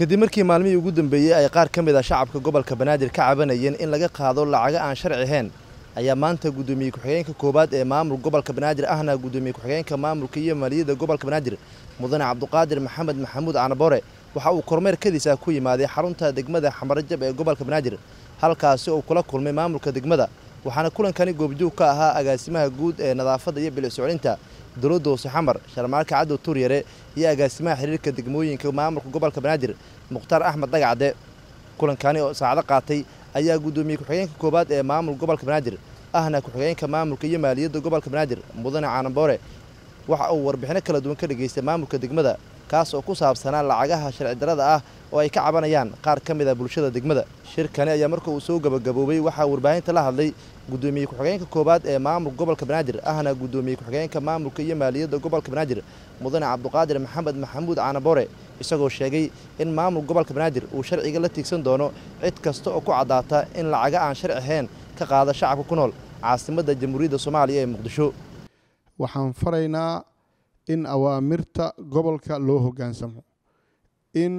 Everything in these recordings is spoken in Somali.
kadib markii maalmihii ugu dambeeyey ay qaar ka mid a shacabka gobolka banaadir ka cabanayeen in laga qaado lacago aan sharci ahayn ayaa maanta guddoomiye ku-xigeenka koowaad ee maamul gobolka banaadir ahna guddoomiye ku-xigeenka maamulka iyo maaliyadda gobolka banaadir mudane cabduqaadir maxamed maxamuud canabore waxa uu kormeer kadiisa ku yimaaday xarunta degmada xamarajab ee gobolka banaadir halkaasi uu kula kulmay maamulka degmada waxaana kulankani goobjoog ka ahaa agaasimaha guud ee nadaafadda iyo bilicsocolinta dowladda hoose xamar sharmaalka cadow tuuryare iyo agaasimaha xiriirka degmooyinka maamulka gobolka banaadir mukhtaar axmed dhagacde kulankani oo saacdo qaatay ayaa guddoomiye ku-xigeenka koowaad ee maamul gobolka banaadir ahna ku-xigeenka maamulka iyo maaliyadda gobolka banaadir mudane caanamboore waxa uu warbixino kala duwan ka dhageystay maamulka degmada kaas oo ku saabsanaa lacagaha sharci darrada ah oo ay ka cabanayaan qaar ka mid a bulshada degmada shirkani ayaa marka uu soo gabagaboobay waxaa warbaahinta la hadlay guddoomiye ku-xigeenka koowaad ee maamulka gobolka banaadir ahna guddoomiye ku-xigeenka maamulka iyo maaliyadda gobolka banaadir mudane cabduqaadir maxamed maxamuud caanabore isagoo sheegay in maamul gobolka banaadir uu sharciga la tiigsan doono cid kasta oo ku caddaata in lacaga aan sharci ahayn ka qaada shacabka ku nool caasimadda jamhuuriyadda soomaaliya ee muqdisho waxaan faraynaa in awaamirta gobolka loo hoggaansamo in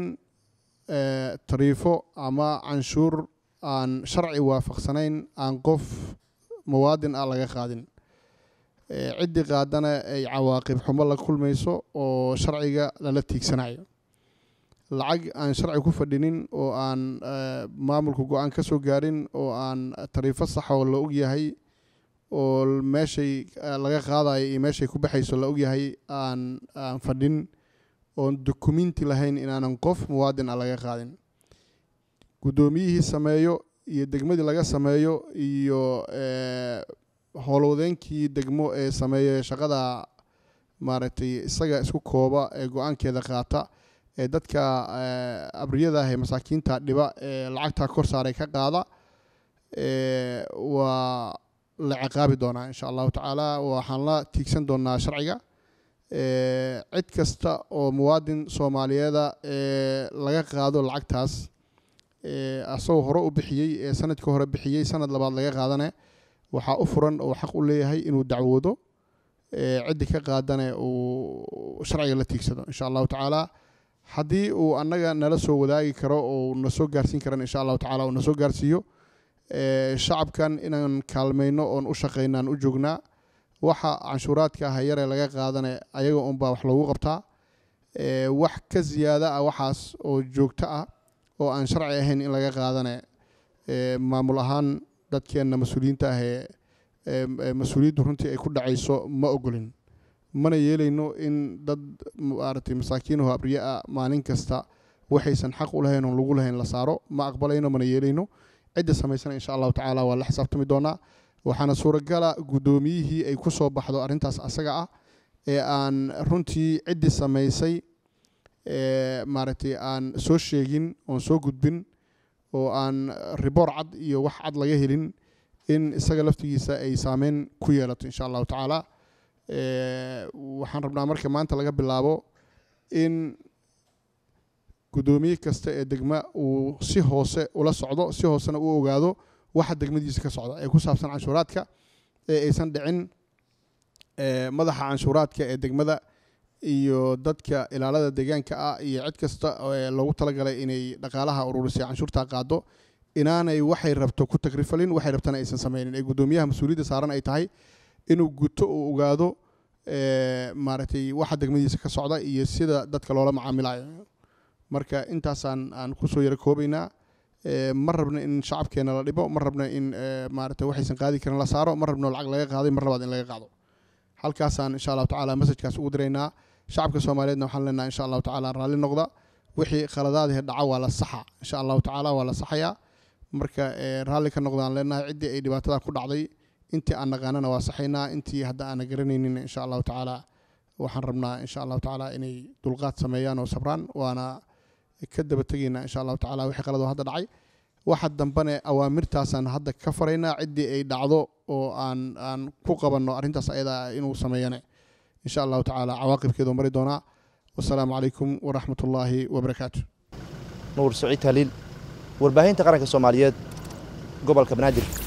tariifo ama canshuur aan sharci waafaqsanayn aan qof muwaadin ah laga qaadin ciddii qaadana ay cawaaqib xumo la kulmayso oo sharciga lala tiigsanayo lacag aan sharci ku fadhinin oo aan maamulka go-aan ka soo gaarin oo aan tariifo saxoo la ogyahay oo meeshay laga qaadayo iyo meeshay ku baxayso la ogyahay aan aan fadhin oon dukumenti lahayn inaanan qof muwaadin ah laga qaadin guddoomiyihii sameeyo iyo degmadii laga sameeyo iyo howlwadeenkii degmo ee sameeya shaqada maaragtay isaga isku kooba ee go-aankeeda qaata ee dadka abriyada ah ee masaakiinta dhiba ee lacagtaa kor saaray ka qaada waa la ciqaabi doonaa insha allahu tacaala waxaan la tiigsan doonaa sharciga cid kasta oo muwaadin soomaaliyeeda ee laga qaado lacagtaas asagoo hore u bixiyey ee sanadka hore bixiyey sanad labaad laga qaadane waxaa u furan oo xaq u leeyahay inuu dacwoodo ciddii ka qaadane uu sharciga la tiigsado insha allahu tacaala haddii uu annaga nala soo wadaagi karo oo na soo gaarsiin karan insha allahu tacala uu na soo gaarsiiyo shacabkan inaan kaalmayno oon u shaqaynaan u joognaa waxa canshuuraadka ah yaree laga qaadane ayaga unbaa wax loogu qabtaa wax ka ziyaada ah waxaas oo joogto ah oo aan sharci ahayn in laga qaadane maamul ahaan dadkeenna mas-uuliyiinta ah ee mas-uuliyaddu runtii ay ku dhacayso ma ogolin mana yeelayno in dad maaragtay masaakiinaho abriye ah maalin kasta waxaysan xaq u lahayn oon lagu lahayn la saaro ma aqbalayno mana yeelayno cidda samaysana insha allahu tacaala waa la xisaabtami doonaa waxaana suuragala guddoomiyihii ay ku soo baxdo arrintaas asaga ah ee aan runtii ciddii samaysay maaragtay aan soo sheegin oon soo gudbin oo aan riboor cad iyo wax cad laga helin in isaga laftigiisa ay saameyn ku yeelato insha allahu tacaala waxaan rabnaa marka maanta laga bilaabo in guddoomiye kasta ee degma uu si hoose ula socdo si hoosena u ogaado waxa degmadiisa ka socda ee ku saabsan canshuuraadka ee aysan dhicin madaxa canshuuraadka ee degmada iyo dadka ilaalada deegaanka ah iyo cid kasta loogu talagalay inay dhaqaalaha ururisay canshuurta qaado inaanay waxay rabto ku tagrifalin waxay rabtana aysan sameynin ee guddoomiyaha mas-uuliyadda saaran ay tahay inuu guto uu ogaado maaragtay waxa degmadiisa ka socda iyo sida dadka loola macaamilayo marka intaasaan aan kusoo yaro koobaynaa ma rabno in shacabkeena la dhibo ma rabno in maarata waxaysan qaadi karin la saaro ma rabno lacag laga qaaday mar labaad in laga qaado halkaasaan insha allahu tacala masajkaas ugu diraynaa shacabka soomaaliyeedna waxaan leenahay insha allahu tacala raalli noqda wixii khaladaadii dhaca waa la saxa insha allahu tacaala waa la saxayaa marka raalli ka noqdaan leenahay ciddii ay dhibaatada ku dhacday intii aan naqaanana waa saxaynaa intii hadda aana garanaynin insha allahu tacaala waxaan rabnaa insha allahu tacaala inay dulqaad sameeyaan oo sabraan waana ka daba tegaynaa insha allahu tacala wixii qaladoo hadda dhacay waxa dambane awaamirtaasaan hadda ka faraynaa ciddii ay dhacdo oo aan aan ku qabanno arrintaas ayada inuu sameeyane insha allahu tacaala cawaaqibkeedu mari doonaa wasalaamu calaykum waraxmat ullaahi wabarakaatu nuur saciid haliil warbaahinta qaranka soomaaliyeed gobolka banaadir